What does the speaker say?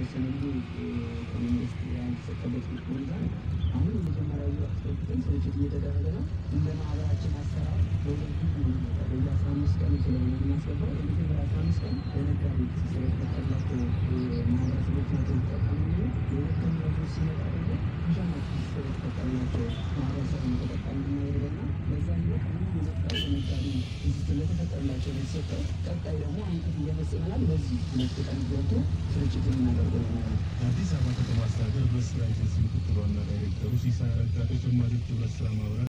የተወሰነ ጊዜ ከመንግስት ያልተሰጠበት ሁኔታ አሁን የመጀመሪያ ዙር አስገብተን ስርጭት እየተደረገ ነው። እንደ ማህበራችን አሰራር በሁለት ጊዜ ነው የሚመጣው። በየ አስራ አምስት ቀኑ ስለሆነ የምናስገባው የመጀመሪያ አስራ አምስት ቀን ለነጋዴ ስለተፈቀደላቸው ማህበረሰቦች ናቸው የሚጠቀሙ እንጂ የሁለተኛው ዙር ሲመጣ ደግሞ ፒዣማችን ስለተፈቀደላቸው ማህበረሰብ ነው ተጠቃሚ የምናደርገውና በዛ ሂደት አሁን የመጣው ለነጋዴ ስለተፈቀደላቸው ነው የተሰጠው። ቀጣይ ደግሞ አንቀት እየፈጽመናል። በዚህ ሁለት ቀን ገብቶ ስርጭት የምናደርገው ነው። የአዲስ አበባ ከተማ አስተዳደር ህብረት ስራ ኤጀንሲ ምክትል ዋና ዳይሬክተሩ ሲሳይ አረጋ ተጨማሪዎች ህብረት ስራ ማህበራት